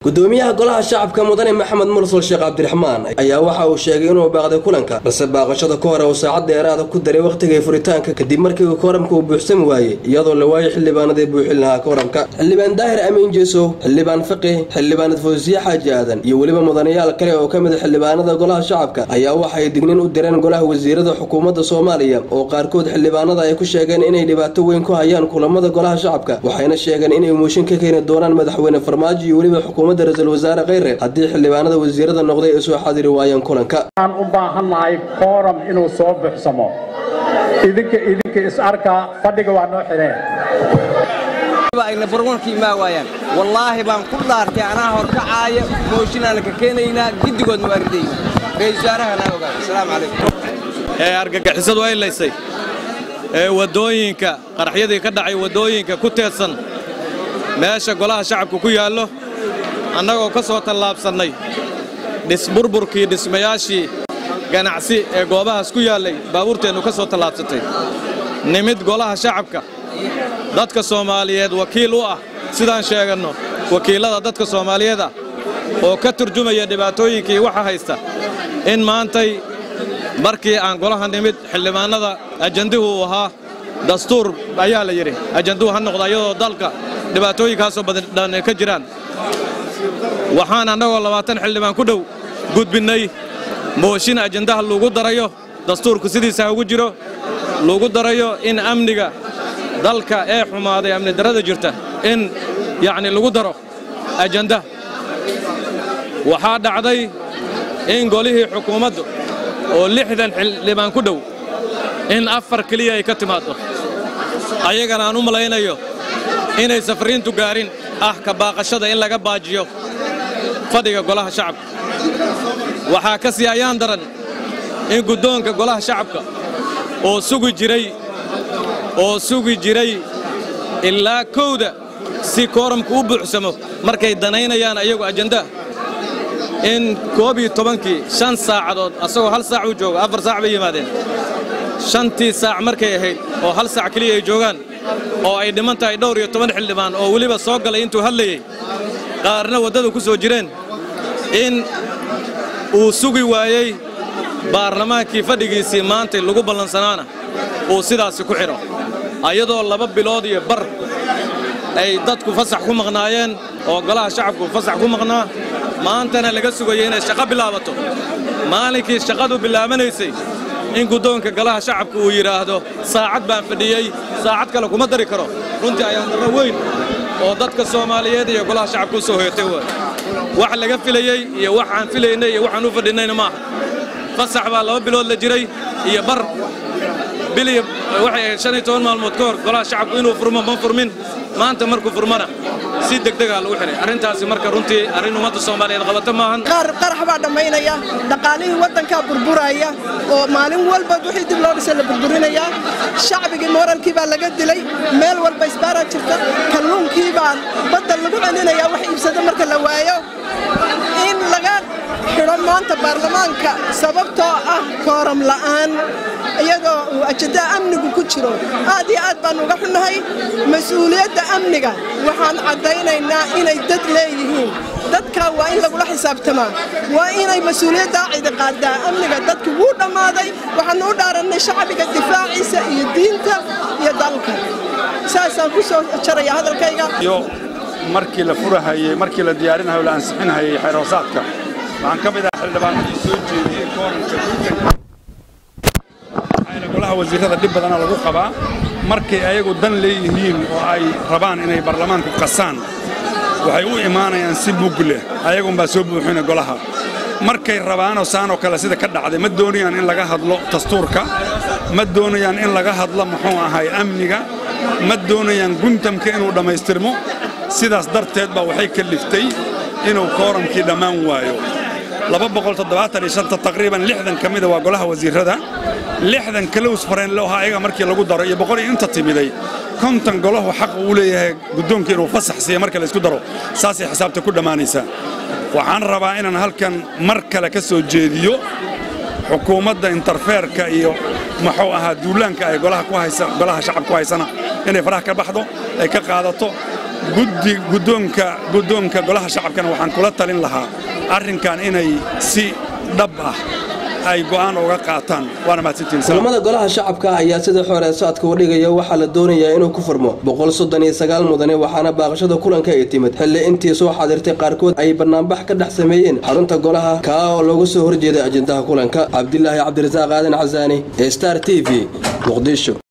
gudoomiyaha golaha shacabka mudane maxamed mursal sheekh cabdiraxmaan ayaa waxa uu sheegay inuu baaqday kulanka balse baaqashada ka hore uu saacad dheeraada ku daray wakhtigay furitaanka kadib markii kooramka uu buuxsami waayey iyadoo la waayay xildhibaanadii buuxin lahaa kooramka xildhibaan daahir amiin jeesow xildhibaan faqih xildhibaanad fawsiye xaaji aadan iyo weliba mudanayaal kale oo ka mid a xildhibaanada golaha shacabka ayaa waxay dignin u direen golaha wasiirada xukuumadda soomaaliya oo qaarkood xildhibaanada ay ku sheegeen inay dhibaato weyn ku hayaan kulamada golaha shacabka waxayna sheegeen inay mooshin ka keeni doonaan madaxweyne farmaajo iyo weliba xukuumadda ra-iisul wasaare kheyre haddii xildhibaanada wasiirada noqday ay soo xadiri waayaan kulanka waxaan u baahannahay kooram inuu soo buuxsamo idinka idinka is arkaa fadhiga waa noo xidheen ayna barwanka imaa waayaan wallaahi baan ku dhaartay anaa horkacaaya mooshinaan ka keenaynaa giddigoodna waa ridayna ra-isul wasaarahana ogaada asalaamu calaykum ee argagixisadu ay laysay ee waddooyinka qaraxyadii ka dhacay waddooyinka ku teedsan meesha golaha shacabka ku yaallo annagoo ka soo tallaabsannay dhisburburkii dhismayaashii ganacsi ee goobahaas ku yaallay baabuurteennu ka soo tallaabsatay nimid golaha shacabka dadka soomaaliyeed wakiil u ah sidaan sheeganno wakiillada dadka soomaaliyeed ah oo ka turjumaya dhibaatooyinkii waxa haysta in maantay markii aan golaha nimid xildhibaannada ajandihu uu ahaa dastuur ayaa la yidhi ajanduhu ha noqda iyadoo dalka dhibaatooyinkaasoo badan ka jiraan waxaan annagoo labaatan xildhibaan ku dhow gudbinnay mooshin ajandaha lagu darayo dastuurku sidiisa ha ugu jiro lagu darayo in amniga dalka ee xumaaday amni darrada jirta in yacni lagu daro ajanda waxaa dhacday in golihii xukuumaddu oo lixdan xildhibaan ku dhow in afar keliya ay ka timaaddo ayagana aan u malaynayo inay safriintu gaarin ah ka baaqashada in laga baajiyo fadhiga golaha shacabka waxaa ka sii ayaan daran in guddoonka golaha shacabka oo sugi jiray oo sugi jiray ilaa kowda si kooramku u buuxsamo markay danaynayaan ayagu ajandaa in koob iyo tobankii shan saacadood asagoo hal saac uu jooga afar saac bay yimaadeen shantii saac markay ahayd oo hal saac keliya ay joogaan oo ay dhiman tahay dhowr iyo toban xildhibaan oo weliba soo galay intuu hadlayey qaarna waddada ku soo jireen in uu sugi waayey baarlamaankii fadhigiisii maantay lagu ballansanaana uu sidaasi ku xidho ayadoo laba bilood iyo bar ay dadku fasax ku maqnaayeen oo golaha shacabku fasax ku maqnaa maantana laga sugayay inay shaqo bilaabato maalinkii shaqadu bilaabanaysay in guddoonka golaha shacabka uu yidhaahdo saacad baan fadhiyey saacad kale kuma dari karo runtii ayaan darro weyn oo dadka soomaaliyeed iyo golaha shacabka u soo hoyatay w wax laga filayey iyo wax aan filaynay iyo waxaan u fadhinnayna maaha fasax baa laba bilood la jiray iyo bar biliya waxay ahayd shan iyo toban maalmood ka hor golaha shacabku inuu furmo ma furmin maanta markuu furmana si degdegaa lagu xidhay arrintaasi marka runtii arrin ummadda soomaaliyeed qabata maahan qarax baa dhammaynaya dhaqaalihii waddankaa burburaya oo maalin walba wixii dib loo dhisay la burburinaya shacbigii mooralkii baa laga dilay meel walba isbaaraa jirta kalluunkii baa badda lagu celinaya wax iibsado marka la waayo in laga xidho maanta baarlamaanka sababtoo ah kooram la'aan iyadoo uu ajandaa amnigu ku jiro aad iyo aad baan uga xunnahay mas-uuliyadda amniga waxaan caddaynaynaa inay dad leeyihiin dadkaa waa in lagula xisaabtamaa waa inay mas-uuliyaddaa cidi qaadaa amniga dadki wuu dhammaaday waxaannu u dhaarannay shacbiga difaaciisa iyo diinta iyo dalka saasaan ku soo jaraya hadalkayga markii la furahayey markii la diyaarinahayo la ansixinhayey xeeroosaadka waxaan ka mid ahaa xildhibaanadii soo jeediyey kooranka golaha wasiirrada dhib badana lagu qabaa markay ayagu dan leeyihiin oo ay rabaan inay baarlamaanku qasaan waxay u imaanayaan si mug leh ayagunbaa soo buuxina golaha markay rabaanoo saanoo kale sida ka dhacday ma doonayaan in laga hadlo dastuurka ma doonayaan in laga hadlo muxuu ahay amniga ma doonayaan guntamka inuu dhammaystirmo sidaas darteed baa waxay kalliftay inuu kooramkii dhammaan waayo taqriiban lixdan ka mida waa golaha wasiirrada lixdan kalows fareenle ahaa ayaga markii lagu daro iyo boqol iyo inta timiday konton golahu xaq uu leeyahay guddoonka inuu fasax siiya marka laysku daro saasay xisaabta ku dhammaanaysaa waxaan rabaa inaan halkan mar kale ka soo jeediyo xukuumadda interfeerka iyo muxuu ahaa duulaanka ay golaha shacab ku haysana inay faraha ka baxdo ay ka qaadato guddi guddoonka guddoonka golaha shacabkana waxaan kula talin lahaa arrinkan inay si dhab ah ay go'aan uga qaataan waana mahadsantihiin Salaam. kulamada golaha shacabka ayaa sida xooreesaadka u dhigaya waxaa la doonayaa inuu ku furmo boqol soddon iyo sagaal mudane waxaana baaqashada kulanka ay timid xilli intii soo xaadirtay qaarkood ay banaanbax ka dhex sameeyeen xarunta golaha kaa oo looga soo horjeeday ajendaha kulanka cabdilaahi cabdirasaaq aadan casaani ee star t v muqdisho